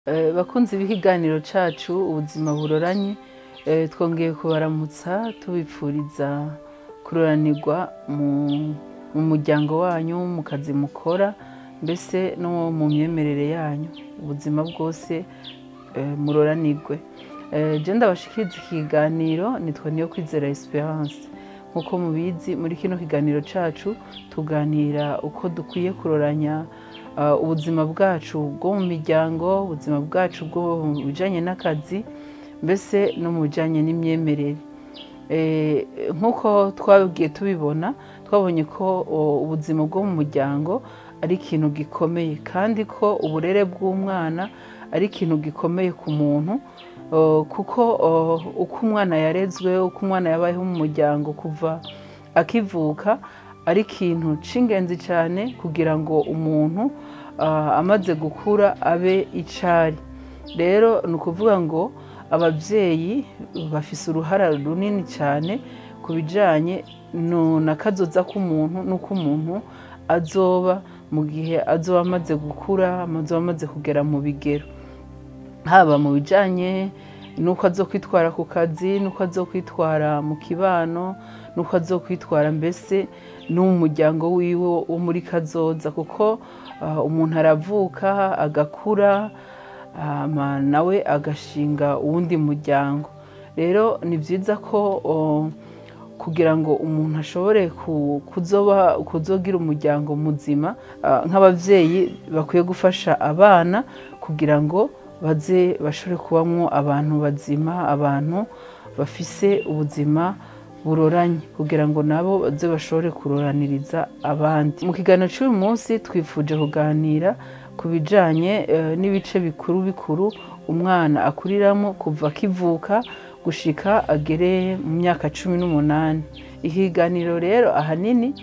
bakunzi b'ikiganiro cacu ubuzima buroranye twongeye kubaramutsa tubipfuriza kuroranirwa mu muryango wanyu mu kazi mukora mbese no mu myemerere yanyu ubuzima bwose muroranirwe je ndabashikiriza ikiganiro nitwa niyo kwizera esperance nk'uko mubizi muri kino kiganiro cacu tuganira uko dukwiye kuroranya ubuzima bwacu bwo mu miryango ubuzima bwacu bwo mu bijanye n'akazi mbese no mu bijanye n'imyemerere nk'uko twagiye tubibona twabonye ko ubuzima bwo mu muryango ari ikintu gikomeye kandi ko uburere bw'umwana ari ikintu gikomeye ku muntu kuko uko umwana yarezwe uko umwana yabayeho mu muryango kuva akivuka ari ikintu c'ingenzi cyane kugira ngo umuntu amaze gukura abe icari rero ni ukuvuga ngo ababyeyi bafise uruhara runini cyane ku bijanye na kazoza k'umuntu n'uko umuntu azoba mu gihe azoba amaze gukura azoba amaze kugera mu bigero haba mu bijanye n'uko azokwitwara ku kazi n'uko azokwitwara mu kibano n'uko azokwitwara mbese no mu muryango wiwe wo muri kazoza kuko umuntu aravuka agakura nawe agashinga uwundi muryango rero ni byiza ko kugira ngo umuntu ashobore kuzogira umuryango muzima nk'ababyeyi bakwiye gufasha abana kugira ngo baze bashobore kubamwo abantu bazima abantu bafise ubuzima buroranye kugira ngo nabo baze bashobore kuroraniriza abandi mu kiganiro cy'uyu munsi twifuje kuganira ku bijanye n'ibice bikuru bikuru umwana akuriramo kuva akivuka gushika agere mu myaka cumi n'umunani ikiganiro rero ahanini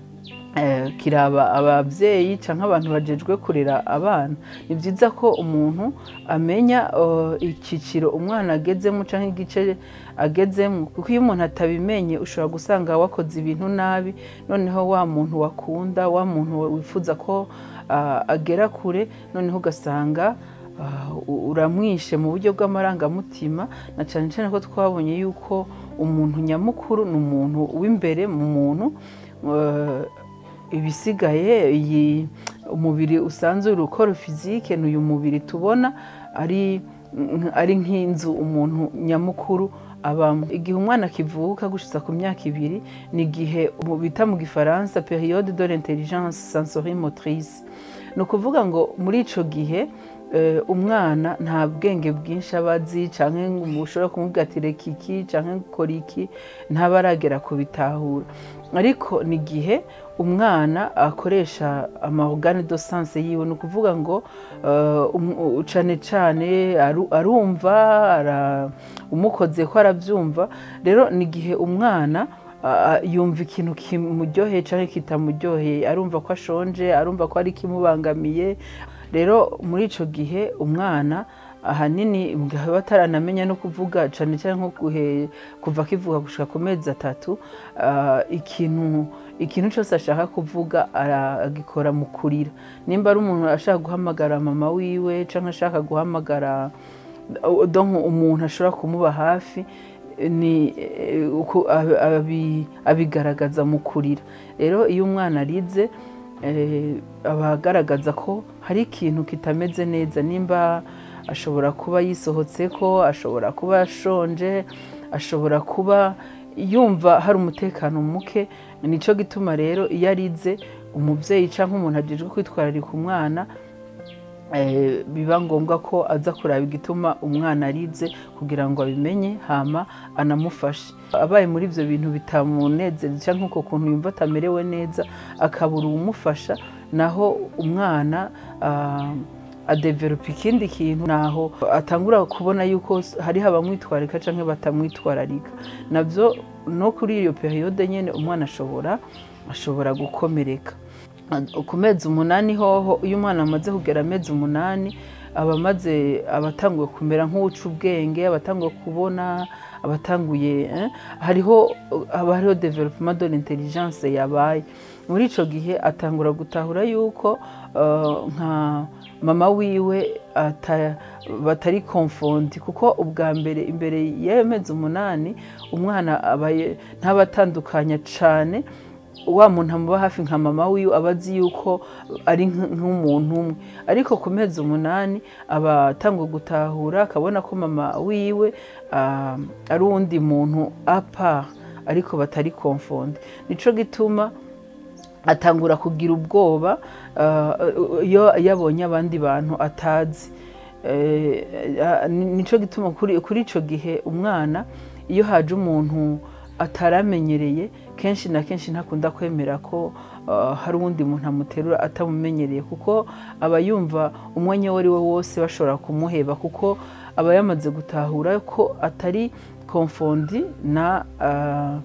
kiraba ababyeyi cyangwa abantu bajejwe kurera abana ni byiza ko umuntu amenya icyiciro umwana agezemo cyangwa igice agezemo kuko iyo umuntu atabimenye ushobora gusanga wakoze ibintu nabi noneho wa muntu wakunda wa muntu wifuza ko agera kure noneho ugasanga uramwishe mu buryo bw'amarangamutima na cyane cyane ko twabonye yuko umuntu nyamukuru ni umuntu w'imbere mu muntu ibisigaye iyi umubiri usanzwe urukora fizike ni uyu mubiri tubona ari ari nk'inzu umuntu nyamukuru abamo igihe umwana akivuka gushitsa ku myaka ibiri ni igihe bita mu gifaransa periode de l'intelligence sensorimotrice ni ukuvuga ngo muri ico gihe umwana nta bwenge bwinshi aba azi cyangwa ngo ushobora kumubwira ati reka iki cyangwa kora iki ntaba aragera kubitahura ariko ni igihe umwana akoresha amahogane do sanse yiwe ni ukuvuga ngo cyane cyane arumva umukoze ko arabyumva rero ni igihe umwana yumva ikintu kimuryoheye cyangwa kitamuryoheye arumva ko ashonje arumva ko ari ikimubangamiye rero muri icyo gihe umwana ahanini bataranamenya no kuvuga cyane cyane nko kuva akivuga gushaka ku mezi atatu ikintu ikintu cyose ashaka kuvuga aragikora mu kurira nimba ari umuntu ashaka guhamagara mama wiwe cyangwa ashaka guhamagara umuntu ashobora kumuba hafi ni abigaragaza mu kurira rero iyo umwana arize aba agaragaza ko hari ikintu kitameze neza nimba ashobora kuba yisohotse ko ashobora kuba ashonje ashobora kuba yumva hari umutekano muke nicyo gituma rero iyo arize umubyeyi cyangwa umuntu agejwe kwitwararika umwana biba ngombwa ko aza kuraba igituma umwana arize kugira ngo abimenye hama anamufashe abaye muri ibyo bintu bitamunezeza cyangwa uko kuntu yumva atamerewe neza akabura uwumufasha naho umwana adeveropa ikindi kintu naho atangura kubona yuko hariho abamwitwararika cyangwa batamwitwararika nabyo no kuri iyo periyode nyine umwana ashobora ashobora gukomereka ku mezi umunani hoho iyo umwana amaze kugera amezi umunani aba amaze abatanguye kumera nk'uwuca ubwenge abatanguye kubona abatanguye hariho haba hariho development de l'intelligence yabaye muri icyo gihe atangura gutahura yuko nka mama wiwe ata- batari konfondi kuko ubwa mbere imbere y'amezi umunani umwana aba ye- ntaba atandukanya cane wa muntu amuba hafi nka mama wiwe aba azi yuko ari nk- nk'umuntu umwe ariko ku mezi umunani aba atangwa gutahura akabona ko mama wiwe ah, ari uwundi muntu apa ariko batari konfondi nico gituma atangura kugira ubwoba ah, iyo yabonye abandi bantu atazi Eh, ah, ni- nico gituma kuri kuri ico gihe umwana iyo haje umuntu ataramenyereye kenshi na kenshi ntakunda kwemera ko ah, hari uwundi muntu amuterura atamumenyereye kuko aba yumva umwanya uwo ari we wose bashobora kumuheba kuko aba yamaze gutahura ko atari konfondi na ah,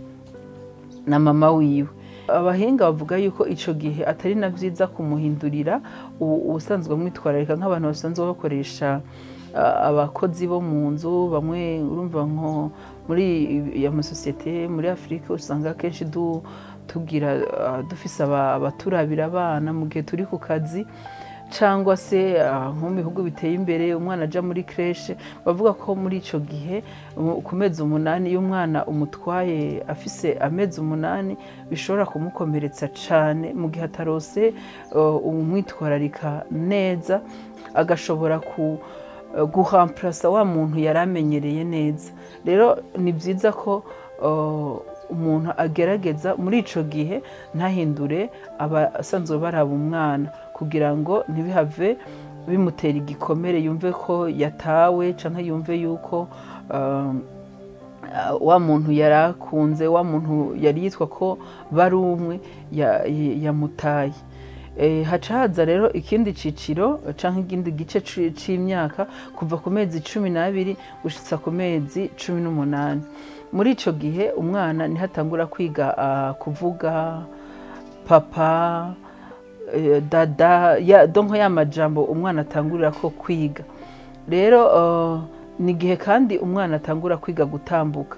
na mama wiwe abahinga bavuga yuko ico gihe atari na vyiza kumuhindurira u- ubusanzwe amwitwararika nk'abantu basanzwe bakoresha ah, abakozi bo mu nzu bamwe urumva nko muri ya masosiyete muri afurika usanga akenshi du, tugira ah, dufise aba- abaturabira abana mu gihe turi ku kazi cyangwa se ah, nko mu bihugu biteye imbere umwana aja muri kreshe bavuga ko muri ico gihe mu- ku mezi umunani iyo umwana umutwaye afise amezi umunani bishobora kumukomeretsa cane mu gihe atarose uh, umwitwararika neza agashobora ku uh, guhamplasa wa muntu yari amenyereye neza rero ni byiza ko uh, umuntu agerageza muri ico gihe ntahindure abasanzwe baraba umwana kugira ngo ntibihave bimutera igikomere yumve ko yatawe cyangwa yumve yuko um, ah, wa muntu yari akunze wa muntu yari yitwa ko bari umwe ya- ya- yamutaye Eh, haca haza rero ikindi ciciro canke ikindi gice ci- c'imyaka kuva ku mezi cumi n'abiri gushitsa ku mezi cumi n'umunani muri ico gihe umwana niho atangura kwiga ah, kuvuga papa eh, dada ya donko ya majambo umwana atangurira ko kwiga rero uh, ni igihe kandi umwana atangura kwiga gutambuka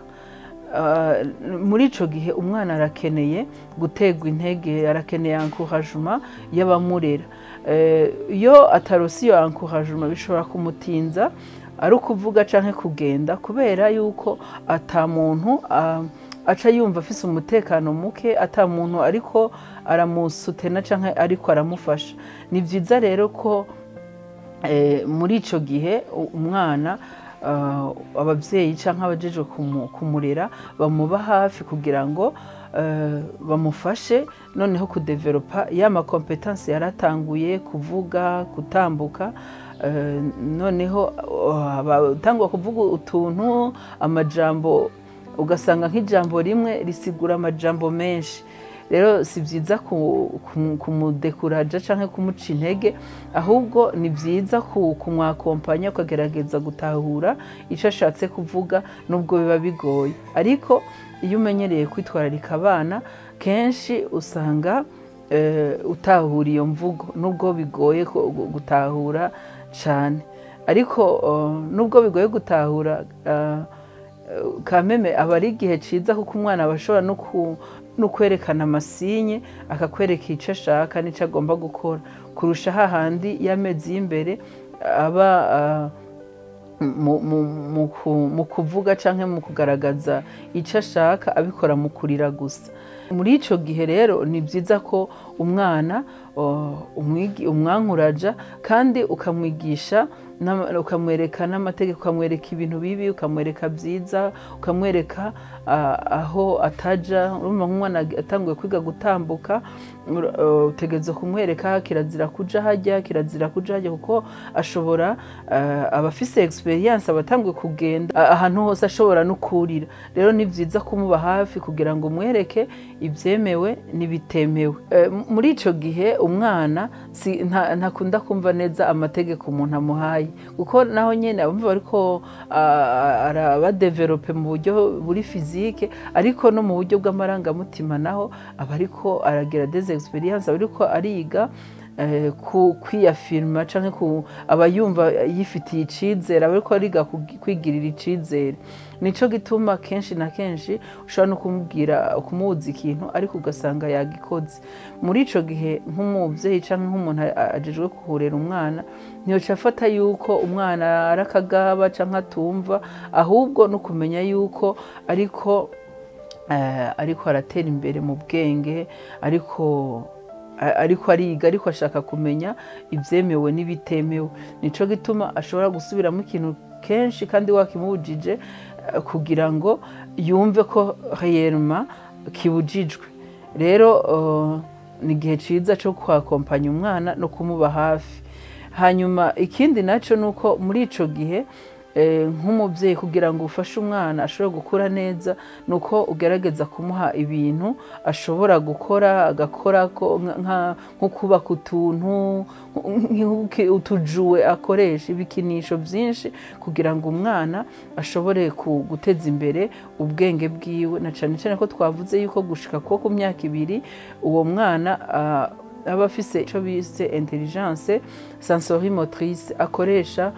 Uh, muri ico gihe umwana arakeneye gutegwa intege arakeneye encouragement y'abamurera Eh, iyo atarose iyo encouragement bishobora kumutinza ari ukuvuga canke kugenda kubera yuko ata muntu ah, aca yumva afise umutekano muke ata muntu ariko aramusutena canke ariko aramufasha ni vyiza rero ko eh, muri ico gihe u- umwana uh, abavyeyi canke abajejwe kumu- kumurera bamuba hafi kugira ngo uh, bamufashe noneho kudevelopa ya makompetansi yaratanguye kuvuga gutambuka uh, noneho uh, batangwa kuvuga utuntu amajambo ugasanga nk'ijambo rimwe risigura amajambo menshi rero si byiza ku- ku- kumudekuraja cyangwa kumuca intege ahubwo ni byiza ku- kumwakompanya ukagerageza gutahura icyo ashatse kuvuga nubwo biba bigoye ariko iyo umenyereye kwitwararika abana kenshi usanga eh, utahura iyo mvugo nubwo bigoye ko- gu- gutahura cyane ariko eh, nubwo bigoye gutahura eh, kameme aba ari igihe cyiza kuko umwana aba ashobora no ku- no kwerekana amasinye akakwereka icyo ashaka n'icyo agomba gukora kurusha hahandi y'amezi y'imbere aba ah, mu- mu- mu ku- mu kuvuga cyangwa mu kugaragaza icyo ashaka abikora mu kurira gusa muri icyo gihe rero ni byiza ko umwana oh, umwigi- umwankuraja kandi ukamwigisha n'ama- ukamwereka n'amategeko ukamwereka ibintu bibi ukamwereka byiza ukamwereka ah, aho ataja urumva nk'umwana atanguye kwiga gutambuka ur- uh, utegereza kumwereka kirazira kuja hajya kirazira kuja hajya kuko ashobora ah, aba afise experience aba atanguye kugenda ah, ahantu hose ashobora no kurira rero ni byiza kumuba hafi kugira ngo umwereke ibyemewe n'ibitemewe Eh, m- muri ico gihe umwana si- nta- ntakunda kumva neza amategeko umuntu amuhaye kuko naho nyene abumva bariko ah, arabadevelope mu buryo buri fizike ariko no mu buryo bw'amarangamutima naho aba ariko aragira des experience aba ariko ariga eh, ku- kwiyafirima cyangwa aba yumva yifitiye icyizere aba ariko ariga kugi- kwigirira icyizere nicyo gituma kenshi na kenshi ushobora no kumubwira kumubuza ikintu ariko ugasanga yagikoze muri icyo gihe nk'umubyeyi cyangwa nk'umuntu a- ajejwe kuhurera umwana ntiyoca afata yuko umwana ari akagaba cyangwa atumva ahubwo no kumenya yuko ariko eh, ariko aratera imbere mu bwenge ariko a- ariko ariga ariko ashaka kumenya ibyemewe n'ibitemewe nicyo gituma ashobora gusubiramo ikintu kenshi kandi wakimubujije eh, kugira ngo yumve ko reyeruma kibujijwe rero eh, ni igihe cyiza cyo kwakompanya umwana no kumuba hafi hanyuma ikindi nacyo ni uko muri icyo gihe eh, nk'umubyeyi kugira ngo ufashe umwana ashobore gukura neza ni uko ugerageza kumuha ibintu ashobora gukora agakora ko- nka- nka- nko kubaka utuntu nk'uki- utujuwe akoresha ibikinisho byinshi kugira ngo umwana ashobore ku- guteza imbere ubwenge bwiwe na cyane cyane ko twavuze yuko gushika kuko ku myaka ibiri uwo mwana ah, aba afise icyo bise intelligence sensorimotrice akoresha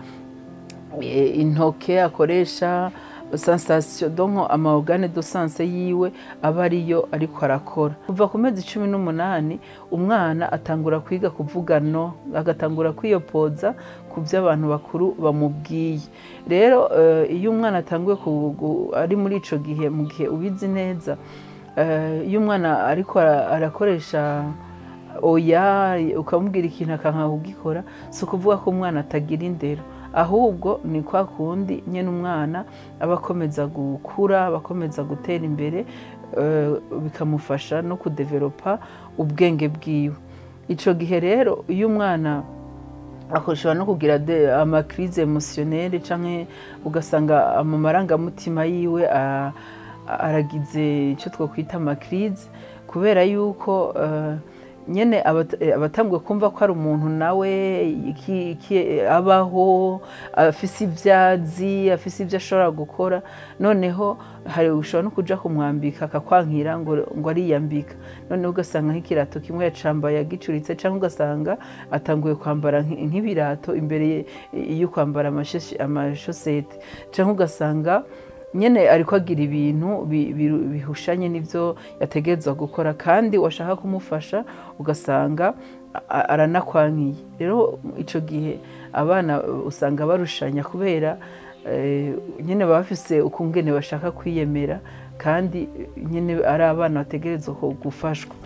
eh, intoke akoresha sensation donc amaorgane de sense yiwe aba ariyo ariko arakora kuva ku mezi cumi n'umunani umwana atangura kwiga kuvuga no agatangura kwiyopoza ku byo abantu bakuru bamubwiye rero eh, iyo umwana atanguye ku- gu- ari muri ico gihe mu gihe ubizi neza eh, iyo umwana ariko ara- arakoresha oya ukamubwira ikintu akanka kugikora si ukuvuga ko umwana atagira indero ahubwo ni kwa kundi nyine umwana aba akomeza gukura aba akomeza gutera imbere eh, bikamufasha no kudeveropa ubwenge bwiwe icyo gihe rero iyo umwana ashobora no kugira de- amakirize emusiyoneri cyangwa ugasanga mu marangamutima yiwe a- a- aragize icyo twakwita amakirize kubera yuko eh, nyine abat- eh, abatanguye kumva ko ari umuntu nawe iki- iki- abaho afise ibyazi afise ibyo ashobora gukora noneho hari ushobora no kuja kumwambika akakwankira ngo ngo ariyambika noneho ugasanga nk'ikirato kimwe yacambaye agicuritse cyangwa ugasanga atanguye kwambara nk- nk'ibirato imbere ye- yo kwambara amasheshi- amashosete cyangwa ugasanga nyine ariko agira ibintu bi- bi- bihushanye n'ibyo yategerezwa gukora kandi washaka kumufasha ugasanga a- aranakwankiye rero icyo gihe abana usanga barushanya kubera eh, nyine baba bafise ukungene bashaka kwiyemera kandi nyine ari abana bategerezwa ku- gufashwa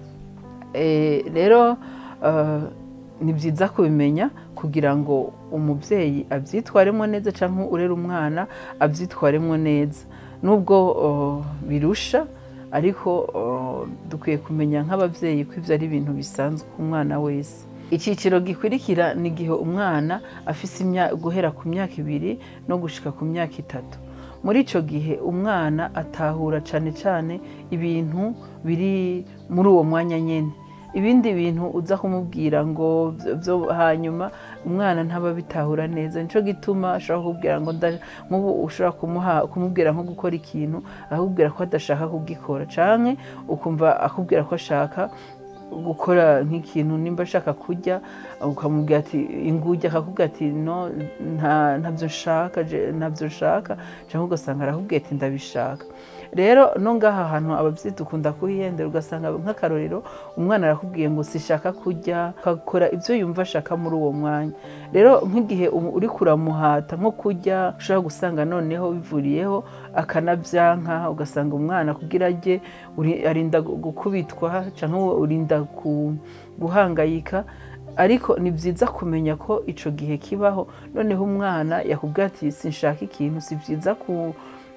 Eh, rero eh, ni byiza kubimenya kugira ngo umubyeyi abyitwaremo neza cyangwa urera umwana abyitwaremo neza nubwo oh, birusha ariko oh, dukwiye kumenya nk'ababyeyi ko ibyo ari ibintu bisanzwe ku mwana wese icyiciro gikurikira ni igihe umwana afise imya- guhera ku myaka ibiri no gushika ku myaka itatu muri icyo gihe umwana atahura cyane cyane ibintu biri muri uwo mwanya nyine ibindi bintu uza kumubwira ngo byo- byo hanyuma umwana ntaba bitahura neza nicyo gituma ashobora kukubwira ngo nda- nk'ubu ushobora kumuha kumubwira nko gukora ikintu akakubwira ko adashaka kugikora cyangwa ukumva akubwira ko ashaka gukora nk'ikintu nimba ashaka kurya ukamubwira ati ingujya akakubwira ati no nta- ntabyo nshaka je- ntabyo nshaka cyangwa ugasanga arakubwira ati ndabishaka rero no ngaha hantu ababyeyi dukunda kuhihendera ugasanga nk'akarorero umwana arakubwiye ngo sishaka kurya akakora ibyo yumva ashaka muri uwo mwanya rero nk'igihe umu- uri kuramuhata nko kurya ushobora gusanga noneho bivuriyeho akanabyanka ugasanga umwana kugira ajye uri- arinda gu- gukubitwa cyangwa urinda ku- guhangayika ariko ni byiza kumenya ko icyo gihe kibaho noneho umwana yakubwira ati sinshaka ikintu si byiza ku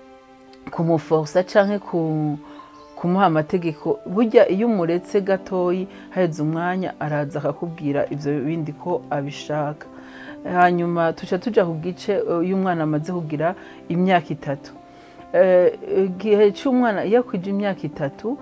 kumufosa cyangwa ku kumuha amategeko burya iyo umuretse gatoyi haheze umwanya araza akakubwira ibyo bindi ko abishaka hanyuma tuca tujya ku gice eh, iyo umwana amaze kugira imyaka itatu Eh, igihe cy'umwana iyo akwije imyaka itatu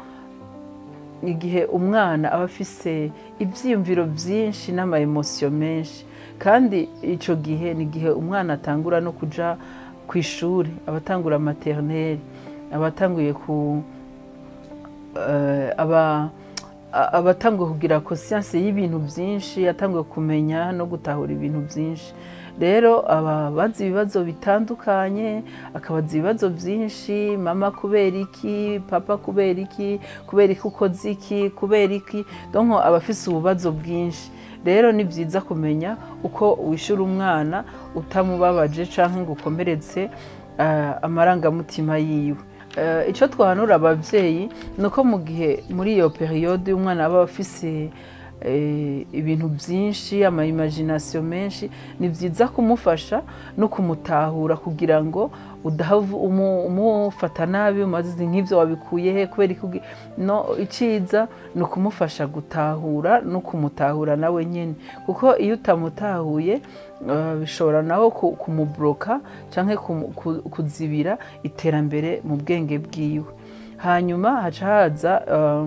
igihe umwana aba afise ibyiyumviro byinshi n'amayemosiyo menshi kandi icyo gihe ni igihe umwana atangura no kujya ku ishuri abatangura materineri abatanguye ku eh, aba a- aba atanguye kugira conscience y'ibintu byinshi atanguye kumenya no gutahura ibintu byinshi rero aba abaza ibibazo bitandukanye akabaza ibibazo byinshi mama kubera iki papa kubera iki kubera iki ukoze iki kubera iki donc aba afise ububazo bwinshi rero ni byiza kumenya uko wishyura umwana utamubabaje cyangwa ngo ukomeretse eh, amarangamutima yiwe Eh, icyo twahanura ababyeyi ni uko mu gihe muri iyo periyode umwana aba afise eh, ibintu byinshi ama imagination menshi ni byiza kumufasha no kumutahura kugira ngo udahavu umu- umufata nabi umaze nk'ibyo wabikuye he kubera iki ugi- no iciza ni ukumufasha gutahura no kumutahura nawe nyine kuko iyo utamutahuye eh, bishobora nawe ku- kumubloka cyangwa kumu- ku- kuzibira iterambere mu bwenge bwiwe hanyuma haca haza eh,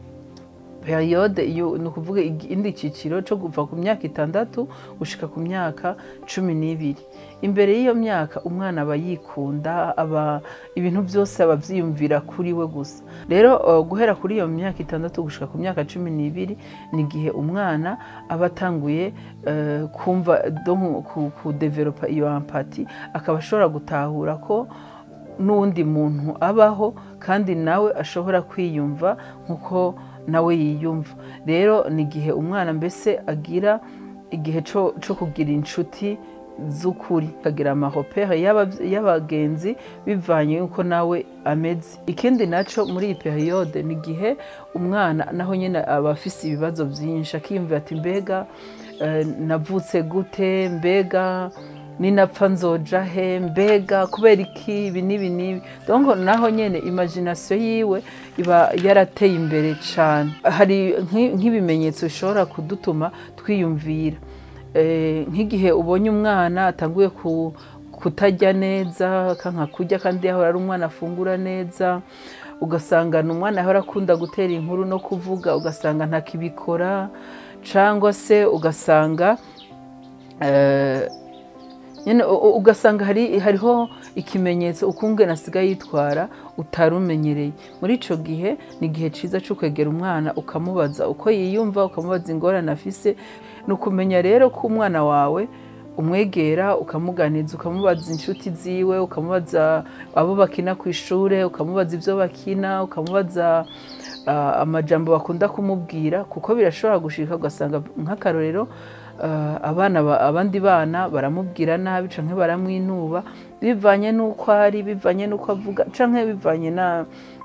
periyode iyo ni ukuvuga ikindi cyiciro cyo kuva ku myaka itandatu gushika ku myaka cumi n'ibiri imbere y'iyo myaka umwana aba yikunda aba ibintu byose aba abyiyumvira kuri we gusa rero uh, guhera kuri iyo myaka itandatu gushika ku myaka cumi n'ibiri ni igihe umwana aba atanguye uh, kumva donc ku- kudevelopa iyo ampati akaba ashobora gutahura ko n'uwundi muntu abaho kandi nawe ashobora kwiyumva nk'uko nawe yiyumva rero ni igihe umwana mbese agira igihe cyo cyo kugira inshuti z'ukuri akagira amahopere y'aba- y'abagenzi bivanye yuko nawe ameze ikindi nacyo muri iyi periyode ni igihe umwana naho nyine aba afise ibibazo byinshi akiyumvira ati mbega eh, navutse gute mbega ninapfa nzoja he mbega kubera iki ibi n'ibi n'ibi donc naho nyene imagination yiwe iba yarateye imbere cyane hari nk'i- nk'ibimenyetso bishobora kudutuma twiyumvira Eh, nk'igihe ubonye umwana atanguye ku kutarya neza kanka kurya kandi yahora ari umwana afungura neza ugasanga ni umwana yahora akunda gutera inkuru no kuvuga ugasanga ntakibikora cyangwa se ugasanga eh, nyine u- u- ugasanga hari hariho ikimenyetso ukungene asigaye yitwara utari umenyereye muri icyo gihe ni igihe cyiza cyo kwegera umwana ukamubaza uko yiyumva ukamubaza ingorane afise ni ukumenya rero ko umwana wawe umwegera ukamuganiza ukamubaza inshuti ziwe ukamubaza abo bakina ku ishuri ukamubaza ibyo bakina ukamubaza ah, amajambo bakunda kumubwira kuko birashobora gushika ugasanga nk'akarorero ah, abana ba- abandi bana baramubwira nabi canke baramwinuba bivanye n'uko ari bivanye n'uko avuga canke bivanye na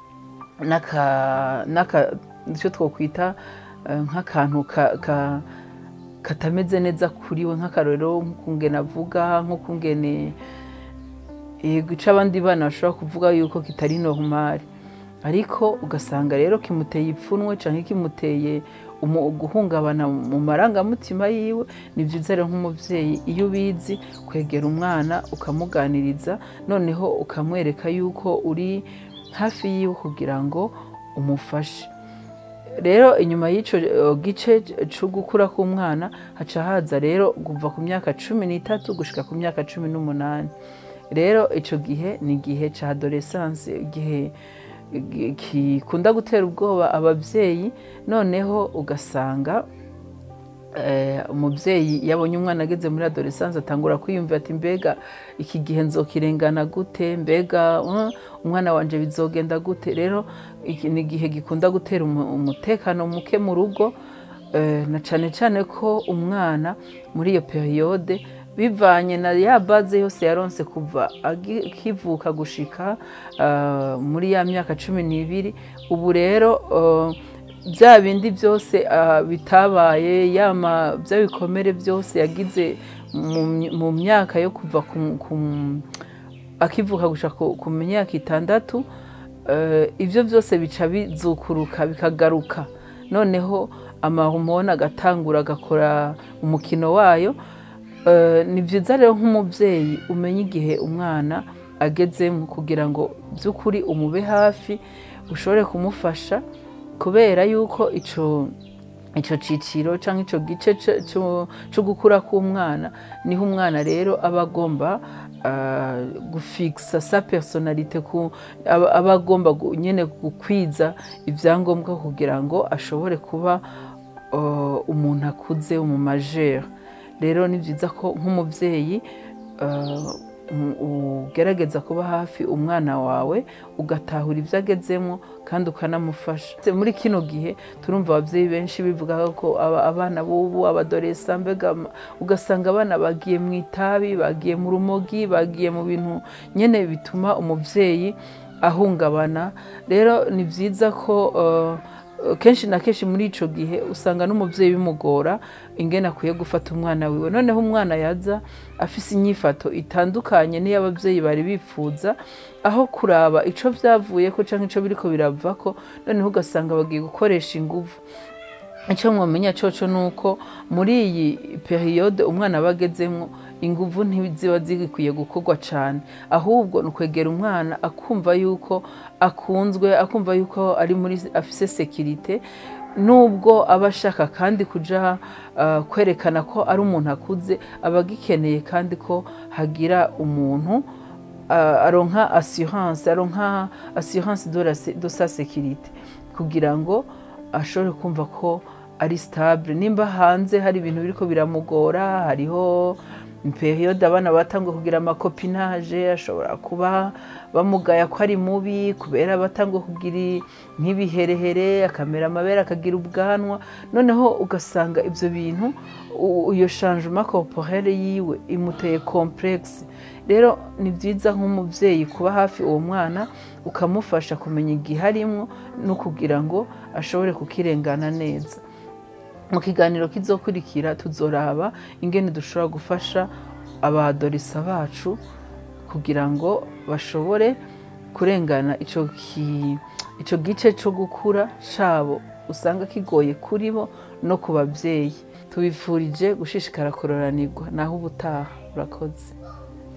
n'aka n'aka icyo twokwita eh, nk'akantu ka, ka katameze neza kuri we nk'akarorero nk'ukungene avuga nk'ukungene yego ico abandi bana bashobora kuvuga yuko kitari normal ariko ugasanga rero kimuteye ipfunwe canke kimuteye umu- guhungabana mu marangamutima yiwe ni byiza rero nk'umuvyeyi iyo ubizi kwegera umwana ukamuganiriza noneho ukamwereka yuko uri hafi yiwe kugira ngo umufashe rero inyuma y'icyo eh, gice cyo gukura k'umwana haca haza rero kuva ku myaka cumi n'itatu gushika ku myaka cumi n'umunani rero icyo gihe ni igihe cya adolescence igihe gi- gikunda gutera ubwoba ababyeyi noneho ugasanga eh, umubyeyi yabonye umwana ageze muri adolescence atangura kwiyumvira ati mbega iki gihe nzokirengana gute mbega uh, umwana wanje bizogenda gute rero iki ni igihe gikunda gutera umu- umutekano muke mu rugo eh, na cyane cyane ko umwana muri iyo periyode bivanye na ya baze yose yaronse kuva agi- akivuka gushika ah, muri ya myaka cumi n'ibiri ubu rero ah, bya bindi byose ah, bitabaye yama bya bikomere byose yagize mu my- mu myaka yo kuva ku- ku- akivuka gushika ku ku myaka itandatu eh, ibyo byose bica bizukuruka bikagaruka noneho amahomoni agatangura agakora umukino wayo Eh, ni byiza rero nk'umubyeyi umenya igihe umwana agezemo kugira ngo by'ukuri umube hafi ushobore kumufasha kubera yuko icyo icyo cyiciro cyangwa icyo gice c- cyo- cyo gukura k'umwana niho umwana rero aba agomba ah, gufikisa sa personalite ku aba aba agomba gu- nyine gukwiza ibyangombwa kugira ngo ashobore kuba ah, umuntu akuze umumajeri rero ni byiza ko nk'umubyeyi ah, um- ugerageza kuba hafi umwana wawe ugatahura ibyo agezemo kandi ukanamufasha muri kino gihe turumva ababyeyi benshi bivuga ko aba- abana b'ubu abadoresa mbega ama- ugasanga abana bagiye mu itabi bagiye mu rumogi bagiye mu bintu nyine bituma umubyeyi ahungabana rero ni byiza ko uh, kenshi na kenshi muri icyo gihe usanga n'umubyeyi bimugora ingene akwiye gufata umwana wiwe noneho umwana yaza afise inyifato itandukanye n'iyo ababyeyi bari bifuza aho kuraba icyo byavuye ko cyangwa icyo biriko birava ko noneho ugasanga bagiye gukoresha inguvu icyo mwamenya cyoco ni uko muri iyi periyode umwana aba agezemo inguvu ntiziba zikwiye gukorwa cyane ahubwo ni ukwegera umwana akumva yuko akunzwe akumva yuko ari muri afise sekirite nubwo aba ashaka kandi kuja ah, kwerekana ko ari umuntu akuze aba agikeneye kandi ko hagira umuntu ah, aronka assurance aronka assurance de, la, de sa sécurité kugira ngo ashobore kumva ko ari stable nimba hanze hari ibintu biriko biramugora hariho periyode abana batangwa kugira amakopinage ashobora kuba bamugaya ko ari mubi kubera batangwa kugira nk'ibiherehere akamera amabere akagira ubwanwa noneho ugasanga ibyo bintu u- iyo changement corporelle yiwe imuteye complexe rero ni byiza nk'umubyeyi kuba hafi uwo mwana ukamufasha kumenya igihe arimwo no kugira ngo ashobore kukirengana neza mu kiganiro kizokurikira tuzoraba ingene dushobora gufasha abadorisa bacu kugira ngo bashobore kurengana ico ki- ico gice cyo gukura cabo usanga kigoye kuri bo no ku babyeyi tubifurije gushishikara kuroranirwa naho ubutaha urakoze